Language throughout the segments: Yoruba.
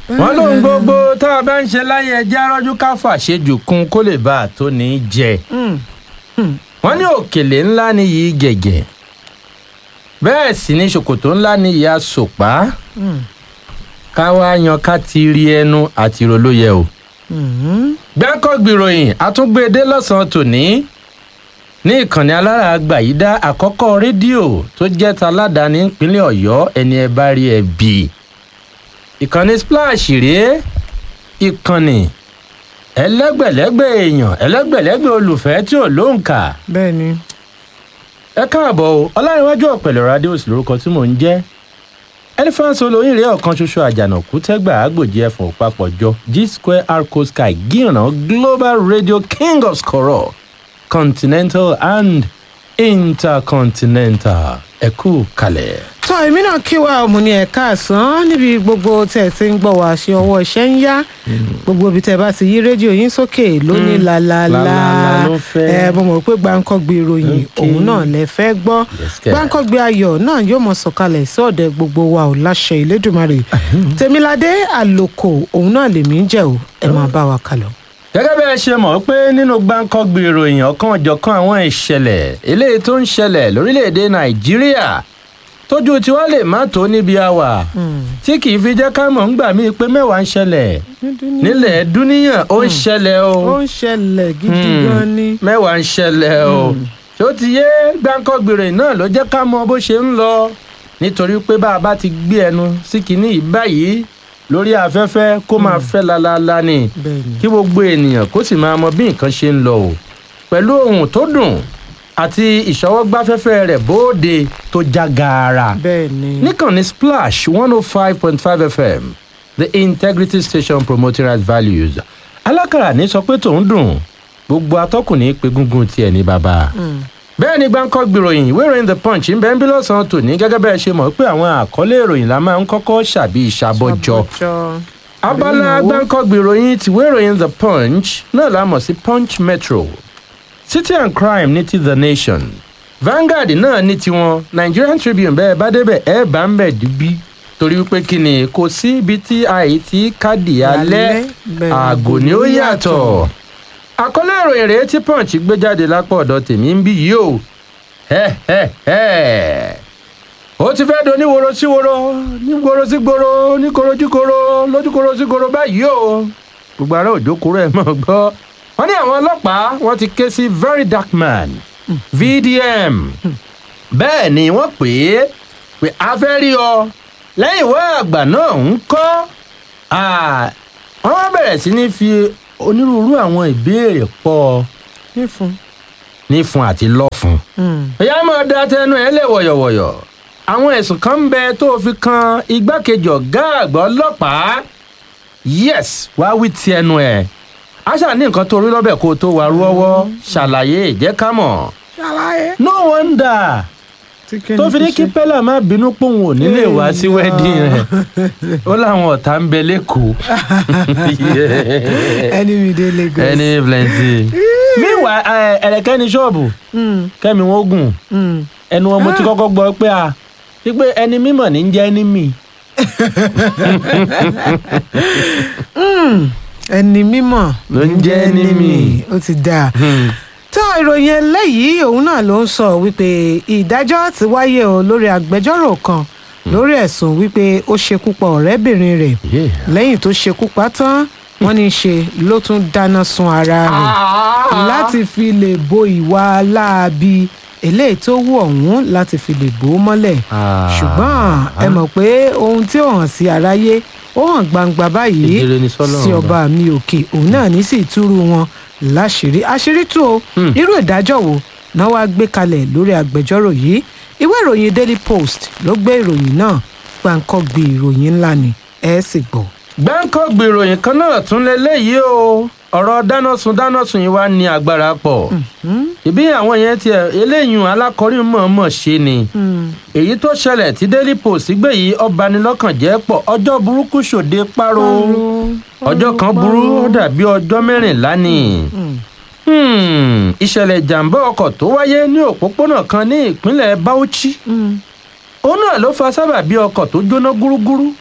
wọ́n lóhun gbogbo tá a bá ń ṣe láyé ẹjẹ́ arọ́jú ká fàṣejù kún kó lè bá a tó ní í jẹ Mm. wọ́n ní òkèlè ńlá ní yìí gẹ̀gẹ̀ bẹ́ẹ̀ sì ni ṣòkòtò ńlá ní ìyá sòpá Mm. ká wá yan ká ti rí ẹnu àti rolóyè o. Mm. gbẹ́kọ̀gbìròyìn àtúngbèdé lọ́sàn-án tòní ní ìkànnì alára àgbàyídá àkọ́kọ́ rédíò tó jẹ́ taládàáni ìpínlẹ̀ ọ̀yọ́ ẹni ẹ bá rí ẹ bì í. ìkànnì splash rèé ìkànnì ẹlẹ́gbẹ̀lẹ́gbẹ̀ èèyàn ẹlẹ́gbẹ̀lẹ́gbẹ̀ olùfẹ́ tí ò lóǹkà. bẹ́ẹ̀ ni ẹ káàbọ̀ o ọlárẹ̀wájú ọ̀pẹ̀lẹ̀ radios lórúkọ tí mò ń jẹ́ elephant olóyin rèé ọ̀kan ṣoṣo àjànàkú tẹ́gbà àgbòjì ẹ̀fọ̀n òpapọ̀jọ g square arco sky gíran global radio king of skoro continental and intercontinental ẹ kú kalẹ̀. tọ́ èmi náà kí wa ọmọ ní ẹ̀ka àsán níbi gbogbo tẹ̀ tí ń gbọ́ wá ṣe ọwọ́ iṣẹ́ ń yá gbogbo ibi tẹ̀ bá ti yí rédíò yín sókè lóní làlàlà Làlàlà ló fẹ́. ẹ mo mọ̀ pé gbàǹkọ́gbé ìròyìn Okay. òun náà lẹ fẹ́ gbọ́ Yes, kẹ̀. gbàǹkọ́gbé ayọ̀ náà yóò mọ̀ sọ̀kalẹ̀ sí ọ̀dẹ̀ gbogbo wa ò láṣẹ ìlédùmarè tèmiládé àlòkò òun náà lèmi ń jẹ́ o ẹ máa bá wa kálọ̀. gẹ́gẹ́ bí ẹ ṣe mọ̀ pé nínú gbáǹkọ́gbì ìròyìn ọ̀kan ọ̀jọ̀kan àwọn ìṣẹ̀lẹ̀ eléyìí tó ń ṣẹlẹ̀ lórílẹ̀‐èdè nàìjíríà tójú tiwa lè má tó níbi àwà tí kì í fi jẹ́ ká mọ̀ ń gbà mí pé mẹ́wàá ń ṣẹlẹ̀ nílẹ̀ dúníyàn ó ń ṣẹlẹ̀ o ó ń ṣẹlẹ̀ gidi Hmm. gan ni. mẹ́wàá ń ṣẹlẹ̀ o tó ti yé gbáǹkọ́gbì ìròyìn náà ló jẹ́ ká mọ bó ṣe ń lọ nítorí pé bá a bá ti gbé ẹnu sí kinní yìí báyìí lórí afẹ́fẹ́ kó máa fẹ́ lalala ni bẹ́ẹ̀ ni kí gbogbo ènìyàn kó sì máa mọ bí nǹkan ṣe ń lọ o pẹ̀lú ohun tó dùn àti ìṣọwọ́gbáfẹ́fẹ́ rẹ̀ bóde tó já gaara bẹ́ẹ̀ ni. níkànnì splash one oh five point five fm the integrity station promoting right values alákàrà ní sọ pé tòun dùn gbogbo atọ́kùn ní pé gúngún tiẹ̀ ní bàbá Mm. bẹ́ẹ̀ ni gbáǹkọ́ gbìròyìn ìwé ìròyìn the punch ń bẹ́ẹ̀ ń bí lọ́sàn-án tòní gẹ́gẹ́ bẹ́ẹ̀ ṣe mọ̀ pé àwọn àkọlé ìròyìn la máa ń kọ́kọ́ ṣàbí ìṣàbọ̀jọ Ṣàbọ̀jọ. abala Àbí ìnáwó. gbáǹkọ́gbì ìròyìn tìwé ìròyìn the punch náà la mọ̀ sí punch metro city and crime ní ti the nation vanguard náà ní tiwọn nigerian tribune bẹ́ẹ̀ bá débẹ̀ ẹ̀ bá ń bẹ̀ dúbí torí wípé kí ni kò sí ibi tí àì tí káàdì alẹ́ bẹ́ẹ̀ àgò ni ó yàtọ̀ àkọlé ìròyìn rèé tí punch gbé jáde lápò ọ̀dọ̀ tèmi ń bí yìí o Ẹ́, ẹ́, ẹ́. ó ti fẹ́ do níworo sí woro níworo sí gboro níkoro sí koro lójúkoro sí koro báyìí o gbogbo ara òjò kúrò ẹ̀ mọ̀ gbọ́ wọ́n ní àwọn ọlọ́pàá wọ́n ti ké sí very dark man vdm bẹ́ẹ̀ ni wọ́n pè é pé a fẹ́ rí ọ lẹ́yìn ìwé àgbà náà ń kọ́ Ah, wọ́n wá bẹ̀rẹ̀ sí ní fi onírúurú àwọn ìbéèrè pọ̀ nífun. ní fún àti lọ́fun Mm. ìyá máa da tẹnu ẹ lẹ wọ̀yọ̀wọ̀yọ̀ àwọn ẹ̀sùn kan ń bẹ tó fi kan igbákejì ọ̀gá àgbà ọlọ́pàá yes wá wí ti ẹnu ẹ̀ aṣá ní nǹkan tó rí lọ́bẹ̀ kó o tó wà rú ọwọ́ ṣàlàyé ìjẹ́ ká mọ̀ ṣàlàyé. no wonder tó fi ní kí pẹ́lá má bínú pòun ò nílé wá sí Èèyàn. wedding rẹ̀ ó láwọn ọ̀tá ń bẹ lẹ́kọ̀ọ́ ẹni mi dé lagos. ẹni plenty meanwhile ẹ, ẹ̀rẹ̀kẹ́ ní ṣọ́ọ̀bù Mm. kẹ́mi wọ́n gùn Mm. ẹnu wọn mo ti kọ́kọ́ gbọ́ pé a wípé ẹni mímọ̀ ní jẹ́ ẹni mi. ẹni mímọ̀ Ló ń jẹ́ ẹni mi. ó ti dáa. tó ìròyìn eléyìí òun náà ló ń sọ wípé ìdájọ́ ti wáyé o lórí agbẹjọ́rò kan lórí ẹ̀sùn wípé ó ṣekú pa ọ̀rẹ́bìnrin rẹ̀ lẹ́yìn tó ṣekú pa tán wọ́n ní í ṣe ló tún dáná sun ara rẹ̀ láti fi lè bo ìwà láabi eléyìí tó wù ọ̀hún láti fi lè bò ó mọ́lẹ̀ ṣùgbọ́n ẹ mọ̀ pé ohun tí ó hàn sí aráyé ó hàn gbangba báyìí Ìdíre ni sọ́lọ́run sí ọba. ọba mi òkè òun náà ní sì túrú wọn láṣìírí àṣírí tú o Hmm. irú ìdájọ́ wo náà wàá gbé kalẹ̀ lórí agbẹjọ́rò yìí ìwé ìròyìn daily post ló gbé ìròyìn náà gbàǹkọ́gbì ìròyìn ńlá ni ẹ sì gbọ́. gbáǹkọ́ gbèròyìn kan náà tún lélẹ́yìí o ọ̀rọ̀ dáná sun dáná sun yìí wá ní agbára pọ̀ ìbí àwọn yẹn tiẹ̀ eléyìí alákọ̀ọ́rí mọ̀ọ́mọ̀ ṣe ni èyí tó ṣẹlẹ̀ tí daily post gbé yìí ọbanilọ́kàn jẹ́ pọ̀ ọjọ́ burúkú ṣòde páro ọjọ́ kan burú ó dàbí ọjọ́ mẹ́rìnlá ni Hmm, ìṣẹ̀lẹ̀ ìjàmbá ọkọ̀ tó wáyé ní òpópónà kan ní ìpínlẹ̀ Bauchi òun náà ló fa sábàbí ọkọ̀ tó jóná gúrúgúrú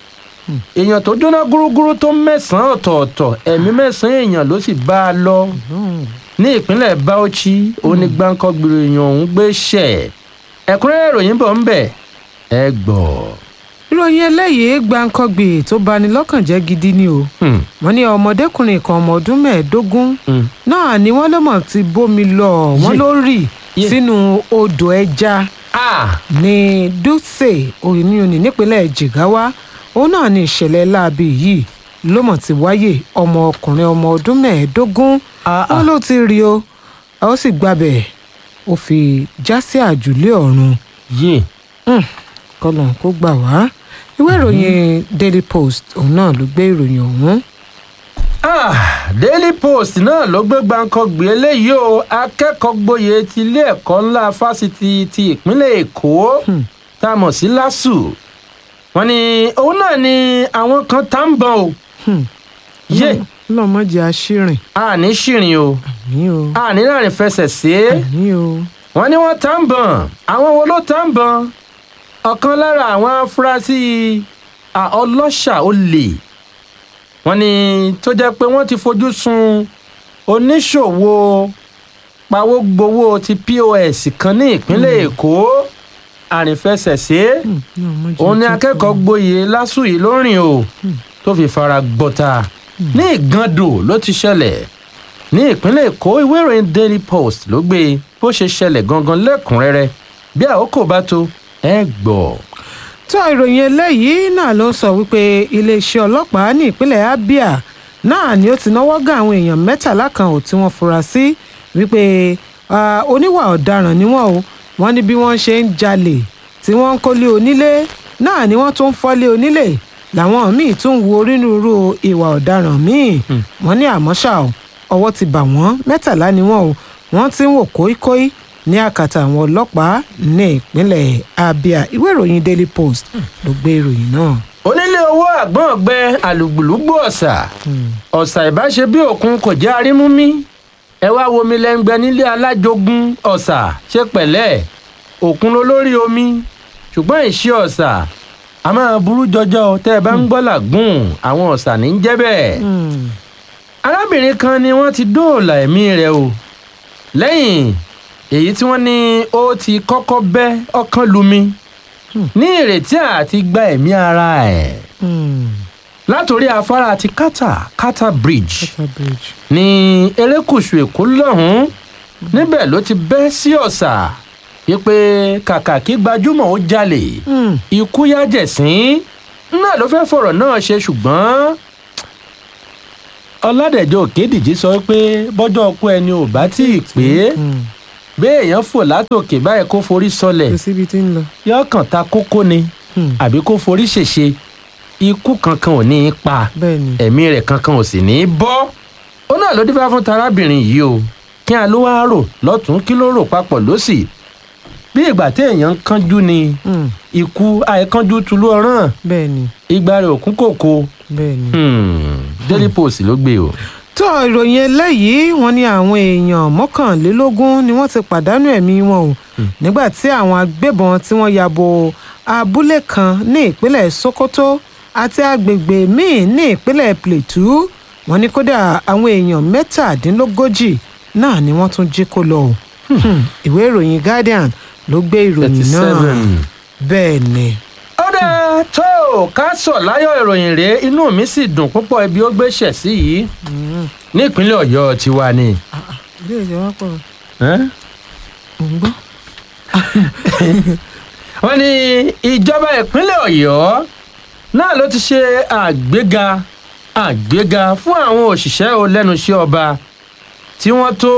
èèyàn tó jóná gúrúgúrú tó mẹ́sàn-án ọ̀tọ̀ọ̀tọ̀ ẹ̀mí mẹ́sàn-án èèyàn ló sì bá a lọ ní ìpínlẹ̀ Bauchi onígbàǹkọ́gbìrì èèyàn ọ̀hún gbé ṣẹ̀ ẹ̀kúnrẹ́rẹ́ ìròyìn bọ̀ ń bẹ̀ ẹ gbọ́. ìròyìn eléyìí gbàǹkangbè tó bani lọ́kàn jẹ́ gidi ni o Hmm, wọ́n ní ọmọdékùnrin kan ọmọ ọdún mẹ́ẹ̀ẹ́dógún hmm. náà ni wọ́n ló mọ̀ ti bómi lọ wọ́n Yé. ló rì Yé. sínú odò ẹja Ah, ní dutse oyiniyoni nípínlẹ̀ jigawa òun náà ni ìṣẹ̀lẹ̀ láabi yìí ló mọ̀ ti wáyé ọmọ ọkùnrin ọmọ ọdún mẹ́ẹ̀ẹ́dógún ah, wọn ah. ló ti rí o a ó sì gbàbẹ̀ ó fi já sí àjùlé ọ̀run yé kọlọ̀ kó gbà wá ìwé ìròyìn daily post òun náà ló gbé ìròyìn ọ̀hún Ah, Daily Post náà ló gbé gbàǹkangbè eléyìí o akẹ́kọ̀ọ́ gboyè ti ilé ẹ̀kọ́ ńlá fásitì ti ìpínlẹ̀ Èkó Hmm. tá a mọ̀ sí LASU wọ́n ní òun náà ni àwọn kan tá ń bọ̀ o Hmm. yé lọ́mọdé aṣírìn a ní ṣìrìn o ní o a ní láàrin fẹsẹ̀ sí ní o wọ́n ní wọ́n tá ń bọ̀ àwọn wo ló tá ń bọ̀ ọ̀kan lára àwọn afurasí à, ọlọ́ṣà olè wọ́n ní tó jẹ́ pé wọ́n ti fojú sun oníṣòwò pawógbowó ti pos kan ní ìpínlẹ̀ èkó àrìnfẹsẹ̀sí Hmm, lọ́mọdé òun ni tuntun. akẹ́kọ̀ọ́ gboyè lásù yìí ló rìn o tó fi fara gbọ́ta ní ìgàndò ló ti ṣẹlẹ̀ ní ìpínlẹ̀ èkó ìwé ìròyìn daily post ló gbé e bó ṣe ṣẹlẹ̀ gangan lẹ́kùnrẹ́rẹ́ bí àkókò bá tó ẹ gbọ́. tó ìròyìn eléyìí náà ló ń sọ wípé iléeṣẹ́ ọlọ́pàá ní ìpínlẹ̀ abia náà ni ó ti náwó gan àwọn èèyàn mẹ́tàlá kan ò tí wọ́n fura sí wípé ah, oníwà ọ̀daràn ni wọ́n o wọ́n ní bí wọ́n ṣe ń jalè tí wọ́n ń kólé onílé náà ni wọ́n tún ń fọ́lé onílé làwọn míì tún ń wo onírúurú ìwà ọ̀daràn míì wọ́n ní àmọ́ ṣá o ọwọ́ ti bà wọ́n mẹ́tàlá ni wọ́n o wọ́n ti ń wò kóíkóí ní àkàtà àwọn ọlọ́pàá ní ìpínlẹ̀ abia ìwé ìròyìn daily post ló gbé ìròyìn náà. onílé owó àgbọ̀n ọ̀gbẹ àlùgbùlùgbò ọ̀sà ọ̀sà ìbáṣe bí òkun kò jẹ́ arímúmí ẹ wá wo omi lẹ́ngbẹ́ nílé alájogun ọ̀sà ṣe pẹ̀lẹ́ òkun ló lórí omi ṣùgbọ́n ìṣe ọ̀sà a máa burú jọjọ tẹ́ ẹ bá ń gbọ́ làgùn àwọn ọ̀sà ní í jẹ́ bẹ́ẹ̀ arábìnrin kan ni wọ́n ti dóòlà ẹ̀mí rẹ̀ o lẹ́yìn èyí tí wọ́n ní ó ti kọ́kọ́ bẹ́ ọkàn lumi ní ìrètí àti gba ẹ̀mí ara ẹ̀ látòrí afárá ti kata kata bridge Water bridge. ní erékùṣù èkó lọ́hùn-ún níbẹ̀ ló ti bẹ́ sí ọ̀sà wípé kàkà kí gbajúmọ̀ ó jalè Hmm. ikú yájẹ̀sín náà ló fẹ́ fọ̀rọ̀ náà ṣe ṣùgbọ́n ọládẹ̀jọ́ òkèdìjì sọ pé bọ́jọ́ ọkọ ẹni ò bá tí ì pé Hmm. béèyàn fò látòkè báyìí kó forí sọlẹ̀ kò síbi tí ń lọ. yóò kàn ta kókó ni Hmm. àbí kó forí ṣèṣe ikú kankan ò ní í pa bẹ́ẹ̀ ni. ẹ̀mí rẹ̀ kankan ò sì ní í bọ́ ó náà ló dífá fún tarábìnrin yìí o kí a ló wá rò lọ́tún kí ló rò papọ̀ lọ́sì bí ìgbà téèyàn ń kánjú ni Hmm. ikú àìkánjú tulú ọ̀ràn bẹ́ẹ̀ ni. igba rẹ̀ òkú kòkó bẹ́ẹ̀ ni. Hmm, daily post ló gbé o. tó ìròyìn eléyìí wọ́n ní àwọn èèyàn mọ́kànlélógún ni wọ́n ti pàdánù ẹ̀mí wọn o nígbà tí àwọn agbébọn tí wọ́n ya bo abúlé kan ní ìpínlẹ̀ sokoto àti agbègbè míì ní ìpínlẹ̀ plateau wọ́n ní kódà àwọn èèyàn mẹ́tàdínlógójì náà ni wọ́n tún jí kó lọ o Hmm, ìwé ìròyìn guardian ló gbé ìròyìn náà 37. bẹ́ẹ̀ ni. ọ̀dà tó o ká sọ̀ láyọ̀ ìròyìn rèé inú mi sì dùn púpọ̀ ibi ó gbéṣẹ̀ sí yìí ní ìpínlẹ̀ ọ̀yọ́ tiwa ni. ilé ìjọba pọ̀ Ẹ́n? ò ń gbọ́. wọ́n ní ìjọba ìpínlẹ̀ ọ̀yọ́ náà ló ti ṣe àgbéga àgbéga fún àwọn òṣìṣẹ́ o lẹ́nu iṣẹ́ ọba tí wọ́n tó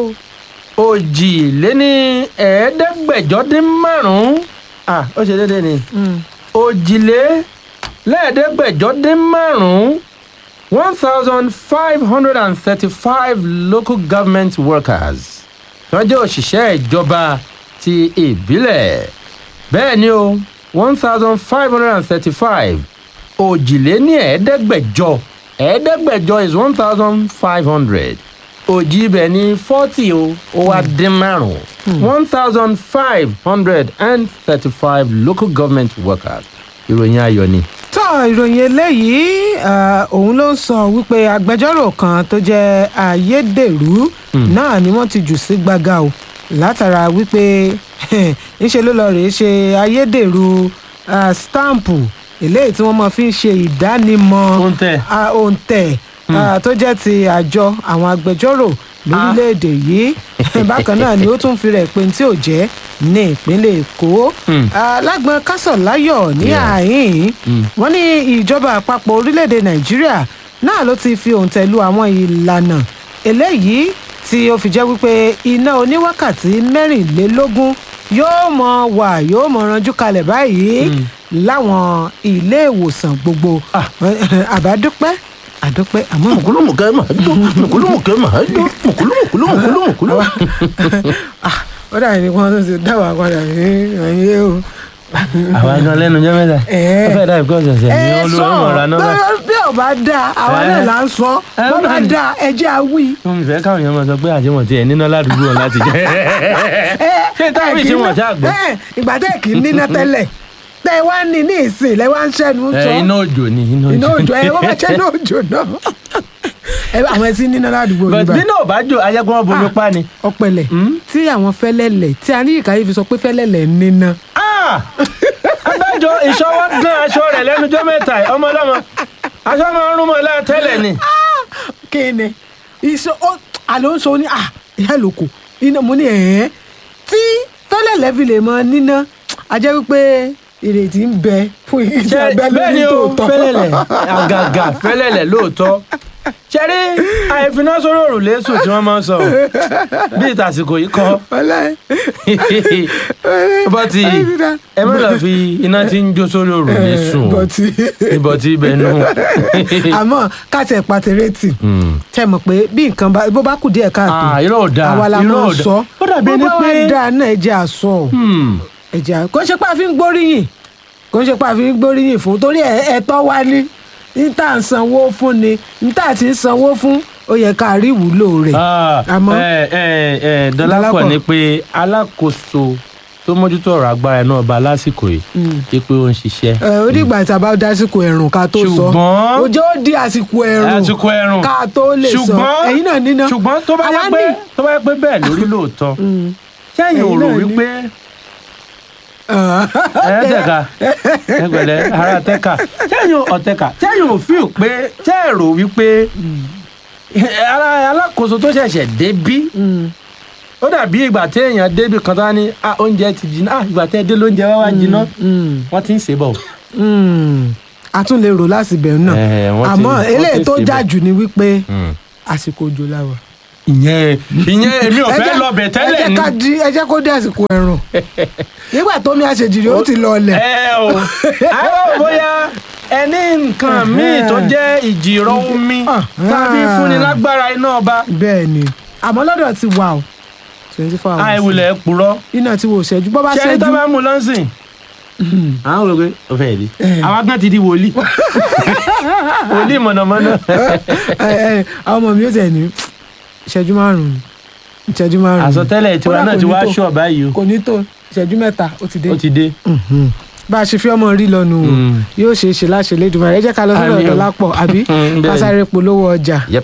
òjìléní ẹ̀ẹ́dẹ́gbẹ̀jọ dín márùn-ún ah ó ṣe déédéé ni Hmm. òjìlé lẹ́ẹ̀ẹ́dẹ́gbẹ̀jọ dín márùn-ún one thousand five hundred and thirty-five local government workers wọ́n jẹ́ òṣìṣẹ́ ìjọba ti ìbílẹ̀ bẹ́ẹ̀ ni o one thousand five hundred and thirty-five òjìlé ní ẹ̀ẹ́dẹ́gbẹ̀jọ ẹ̀ẹ́dẹ́gbẹ̀jọ is one thousand five hundred òjì ibẹ̀ ní forty o ó wá dín márùn-ún one thousand five hundred and thirty-five local government workers ìròyìn ayọ̀ ni. tó ìròyìn eléyìí ah, òun ló ń sọ wípé agbẹjọ́rò kan tó jẹ́ ayédèrú náà ni wọ́n ti jù sí gbàgà o látara wípé ńṣe ló lọ rèé ṣe ayédèrú ah, stampu eléyìí tí wọ́n máa fi ń ṣe ìdánimọ̀ Òǹtẹ̀. ah, òǹtẹ̀ ah, tó jẹ́ ti àjọ àwọn agbẹjọ́rò lórílẹ̀‐èdè yìí bákan náà ni ó tún fi rẹ̀ pé tí ò jẹ́ ní ìpínlẹ̀ èkó Hmm. Ah, lágbọn kásọ̀láyọ̀ ní Yeah. àhín Hmm. wọ́n ní ìjọba àpapọ̀ orílẹ̀‐èdè nàìjíríà náà ló ti fi òǹtẹ̀ lu àwọn ìlànà eléyìí tí ó fi jẹ́ wípé iná oníwákàtí mẹ́rìnlélógún yóò mọ wà yóò mọ ranjú kalẹ̀ báyìí láwọn ilé ìwòsàn gbogbo Ah. àbádúpẹ́ àdúpẹ́ àmọ́ mùkúlùmùkẹ́ máa dún mùkúlùmùkẹ́ máa dún mùkúlùmùkúlù mùkúlùmùkúlù. Ah, ó dàbí ni wọ́n tún ti dá wa padà ní ẹ̀yìn o. àwa gan lẹ́nu jẹ́ mẹ́ta Ẹ̀. ó fẹ́ dà bí ọ̀sẹ̀ ṣẹ̀ ní ẹ olúwa sọ ọ̀rọ̀ náà bá. bí- bí ò bá dáa àwa Ẹ̀. náà là ń sọ Ẹ̀, bó bá bẹ́ẹ̀ ni. dáa ẹ jẹ́ àwí. mo fẹ́ káwọn èèyàn máa sọ pé àjẹmọ̀ tiẹ̀ níná ládùúgbò wọn láti jẹ́. ṣé táwọn ìṣe wọn ṣáà gbọ́. ẹ ìgbà tẹ́ kì í níná tẹ́lẹ̀ tẹ́ ẹ wá ní ní ìsìn lẹ́ wá ń ṣẹ́nu ẹ sọ iná òjò ni iná òjò. iná òjò ẹ wọ́n bá ṣẹ́ ní òjò náà ẹ àwọn ẹtí níná ládùúgbò but yìí bí bá náà bá jò ayẹ́gbọ́n wọn bomi Ah. pa ni. ọpẹlẹ Hmm? tí àwọn fẹ́lẹ́lẹ̀ tí a ní ìkàyé fi sọ pé fẹ́lẹ́lẹ̀ ń níná Ah! abájọ ìṣọwọ́ dán aṣọ rẹ̀ lẹ́nujọ́ mẹ́ta yìí, ọmọ ọlọ́mọ aṣọ máa ń rún mọ́ ẹ lára tẹ́lẹ̀ ni. kí ni iṣẹ́ ó àlọ́ ń sọ ní à ìyá lóko iná mo ní ẹ̀ẹ́ tí fẹ́lẹ́lẹ̀ fi lè mọ níná a jẹ́ wípé ìrètí ń bẹ fún ìṣe abẹ́ bẹ́ẹ̀ lórí ni o tòótọ́ fẹ́lẹ̀lẹ̀ àgàgà fẹ́lẹ̀lẹ̀ lóòótọ́ ṣẹ́rí àìfiná sórí òrùlé sùn tí wọ́n máa ń sọ o. bí ìtàsìkò yìí kọ́ ọlẹ́ bọ́tì ẹ má lọ fi iná tí ń jó sórí òrùlé sùn o bọ́tì ìbọ̀tì ibẹ̀ nù. àmọ́ káàtì ẹ̀ pàtẹ́rẹ́tì tẹ́ mọ̀ pé bí nǹkan bá bó bá kù díẹ̀ káàtó Ah, irọ́ ò dáa àwa la irọ́ máa ò ń dáa. sọ ó dàbí ẹni bó bá pé wá dáa náà ẹ jẹ́ àsọ Hmm. ẹ jẹ́ à- kò ń ṣe pé a fi ń gbóríyìn kò ń ṣe pé a fi ń gbóríyìn fún torí ẹ- ẹ̀tọ́ wa ní ní tá à ń sanwó fún ni ní tá à ti ń sanwó fún ó yẹ ká rí ìwúlò rẹ̀ Ah, àmọ́ ẹ ẹ ẹ Dọlápọ̀. dọlápọ̀ ni pé alákòóso tó mójútó ọ̀rọ̀ agbára iná ọba lásìkò yìí ṣe pé ó ń ṣiṣẹ́. ẹ ó dìgbà tí a bá dásìkò ẹ̀rùn ká tó sọ Ṣùgbọ́n- ó jẹ́ ó di àsìkò ẹ̀rùn àsìkò ẹ̀rùn ká tó lè sọ ṣùgbọ́n ẹ̀yin náà níná ṣùgbọ́n tó bá yẹ Àwa pé ní. tó bá yẹ pé bẹ́ẹ̀ lórí lóòótọ́ sẹ́yìn ò Ẹ̀yin rò náà ní. wípé ẹ tẹ̀ka ẹ pẹ̀lẹ́ ara tẹ̀ka sẹ́yìn ọ̀tẹ̀ka sẹ́yìn ò fíò pé sẹ́yìn rò wípé ara alákòóso tó ṣẹ̀ṣẹ̀ débí ó dàbí ìgbà tí èèyàn débí kan tó wá ní "Ah, oúnjẹ ti jiná Ah, ìgbà tí ẹ dé lóúnjẹ wá wá jiná wọ́n ti ń ṣe bọ̀. a tún lè rò láti bẹ̀rù náà Ẹ̀, wọ́n ti- àmọ́ wọ́n ti eléyìí tó ṣe já bẹ́ẹ̀. jù ni wípé àsìkò òjò la wà. ìyẹn ìyẹn èmi ò Ẹ fẹ́ jẹ́- lọ bẹ̀ ẹ tẹ́lẹ̀ jẹ́ ni. ká di- ẹ jẹ́ kó dé àsìkò ẹ̀rùn nígbà tó mi àṣejìrì ó ti lọ ọlẹ̀. ẹ o àwọn bóyá ẹni nǹkan míì tó jẹ́ ìjìrọ̀ omi Ah. tàbí fúnni lágbára iná ọba bẹ́ẹ̀ ni àmọ́ lọ́dọ̀ ti wà o twenty four hours àìwulẹ̀ purọ́ iná tí wò ṣẹ́jú bọ́ bá ṣẹ́ni tó ṣẹ́jú bá mú lọ́sìn àwọn olùgbé ó fẹ́ di àwọn agbọ́n ti di wòlíì wòlíì mọ̀nàmọ́ná ẹ, ẹ, àwọn ọmọ mi ó tẹ̀ ní ìṣẹ́jú márùn-ún ìṣẹ́jú márùn-ún àsọtẹ́lẹ̀ tiwa Kódà náà kò ti ní wá tó- ṣọ̀ báyìí o kò ní tó ìṣẹ́jú mẹ́ta ó ti dé ó ti dé. bá a ṣe fi ọmọ rí lọ́nu o Mm. yóò ṣe é ṣe láṣẹ lẹ́dùnmọ́ ẹ jẹ́ ká lọ sọ́dọ̀ Àmín o. ọ̀dọ̀ lápọ̀ àbí Mm, bẹ́ẹ̀ ká ni. sáré polówó ọjà. Yep.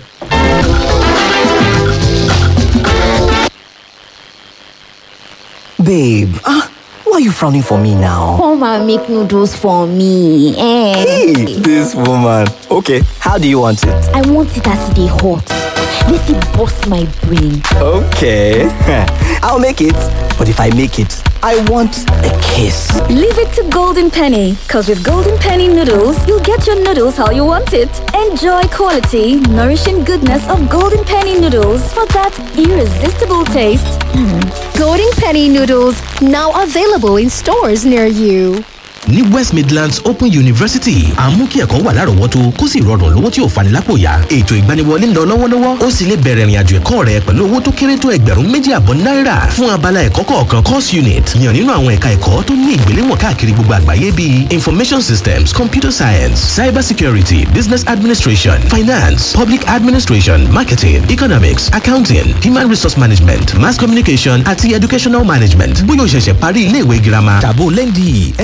Babe, ah, why are you frowning for me now? Come and make noodles for me. Eh. Hey, this woman. Okay, how do you want it? I want it as they hot. Let it bust my brain. Okay, I'll make it. But if I make it, I want a kiss. Leave it to Golden Penny, because with Golden Penny noodles, you'll get your noodles how you want it. Enjoy quality, nourishing goodness of Golden Penny noodles for that irresistible taste. Golden Penny noodles now available in stores near you. ní west midlands open university à ń mú kí ẹ̀kọ́ wà lárọ̀ọ́wọ́tó kó sì rọrùn lówó tí ò fani lápò yá ètò ìgbaniwọlé ń lọ lọ́wọ́lọ́wọ́ ó sì lè bẹ̀rẹ̀ ìrìnàjò ẹ̀kọ́ rẹ pẹ̀lú owó tó kéré tó ẹgbẹ̀rún méjì àbọ̀ náírà fún abala ẹ̀kọ́ kọ̀ọ̀kan course unit yàn nínú àwọn ẹ̀ka ẹ̀kọ́ tó ní ìgbéléwọ̀n káàkiri gbogbo àgbáyé bíi information systems computer science cyber security business administration finance public administration marketing economics accounting human resource management mass communication àti educational management bóyá o ṣẹ̀ṣẹ̀ parí ilé ìwé girama tàbó lẹ́ndì nce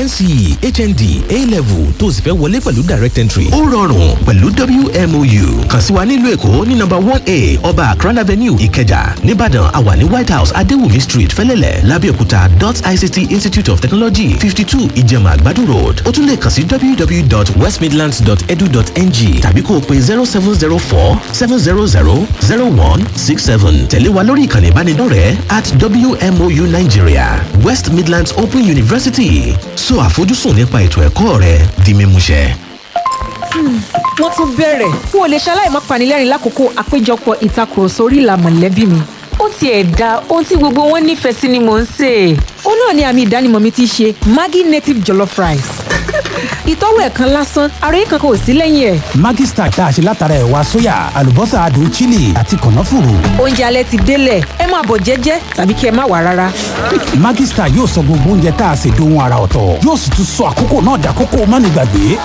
hnd a-level tó sì fẹ́ wọlé pẹ̀lú direct entry. ó rọrùn pẹ̀lú wmou kàn sí wa nílùú èkó ní nọ́mbà one a ọba akran avenue ìkẹjà nìbàdàn àwa ní white house adéwùmí street fẹ́lẹ́lẹ̀ lábẹ́òkúta dot ict institute of technology fifty two ìjẹ̀mà àgbàdo road ó tún lè kàn sí www.westmidlands.edu.ng tàbí kó o pe zero seven zero four seven zero zero zero one six seven tẹ̀lé wa lórí ìkànnì ìbánidọ́rẹ̀ẹ́ at wmou nigeria west midlands open university so àfojúsùn nípa ètò ẹ̀kọ́ rẹ di mímúṣẹ. wọ́n tún bẹ̀rẹ̀ n ò lè ṣaláì má panilẹ́rìn lákòókò àpéjọpọ̀ ìtakùrọ̀sọ orí ìlà mọ̀lẹ́bí mi. ó tiẹ̀ da ohun tí gbogbo wọn nífẹ̀ẹ́ sí ni mò ń sè é. ó náà ni àmì ìdánimọ̀ mi ti ṣe maggi native jollof rice. ìtọ́wò ẹ̀ kan lásán ara yìí kankan ò sí lẹ́yìn ẹ̀. Maggi Star tá a ṣe látara ẹ̀wà sóyà àlùbọ́sà adùn chili àti kànáfùrù. oúnjẹ alẹ́ ti délẹ̀ ẹ máa bọ̀ jẹ́jẹ́ tàbí kí ẹ má wà rárá. Maggi Star yóò sọ gbogbo oúnjẹ tá a ṣe dohun ara ọ̀tọ̀ yóò sì tún sọ àkókò náà dàkókò mánigbàgbé.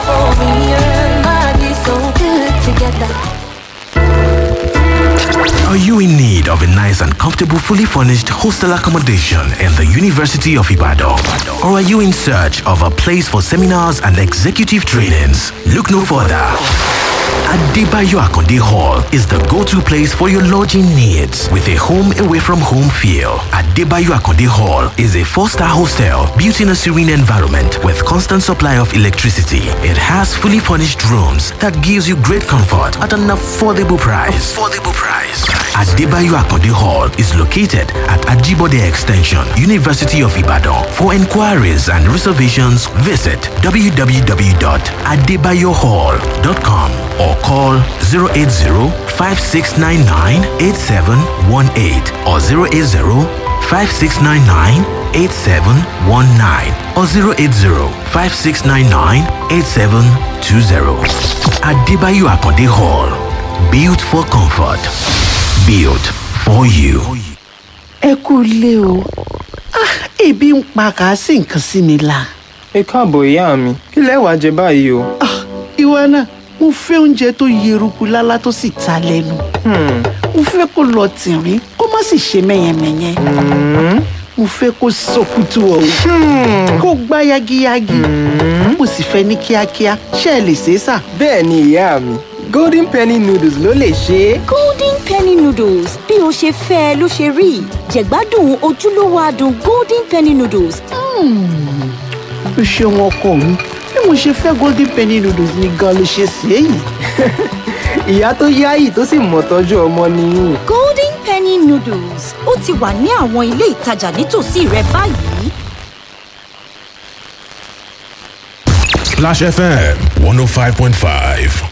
Are you in need of a nice and comfortable, fully furnished hostel accommodation in the University of Ibadan? Or are you in search of a place for seminars and executive trainings? Look no further. Adebayo Akonde Hall is the go-to place for your lodging needs with a home away from home feel. Adebayo Akonde Hall is a four-star hostel built in a serene environment with constant supply of electricity. It has fully furnished rooms that gives you great comfort at an affordable price. Affordable price. Adebayo Akonde Hall is located at Ajibode Extension, University of Ibadan. For inquiries and reservations, visit www.adebayohall.com or call 080-5699-8718 or 080-5699-8719 or 080-5699-8720. Adebayo Akonde Hall. Built for comfort. Built for you. ẹ kú ilé o Ah, ebi ń pa kà á sí nǹkan sí mi la. ẹ káàbọ̀ ìyá mi kí lẹ wàá jẹ báyìí o. ìwọ náà mo fẹ́ oúnjẹ tó yeruku lálá tó sì ta lẹ́nu. mo fẹ́ kó lọ tìrín kó má sì ṣe mẹ́yẹmẹ́yẹ. mo fẹ́ kó sọkútù ọ̀hún kó gbá yagiyagi. mo sì fẹ́ ní kíákíá ṣé ẹ lè ṣe é sà. bẹ́ẹ̀ ni ìyá mi golden penny noodles ló lè ṣe é. golden penny noodles bí o ṣe fẹ́ ẹ ló ṣe rí jẹ̀gbádùn ojúlówó adùn golden penny noodles. o ṣeun ọkọ mi bí mo ṣe fẹ́ golden penny noodles ni gan ló ṣe ṣe é yìí. ìyá tó yáyì tó sì mọ̀ tọ́jú ọmọ nìyí. golden penny noodles ó ti wà ní àwọn ilé ìtajà nítòsí rẹ báyìí. Splash FM 105.5.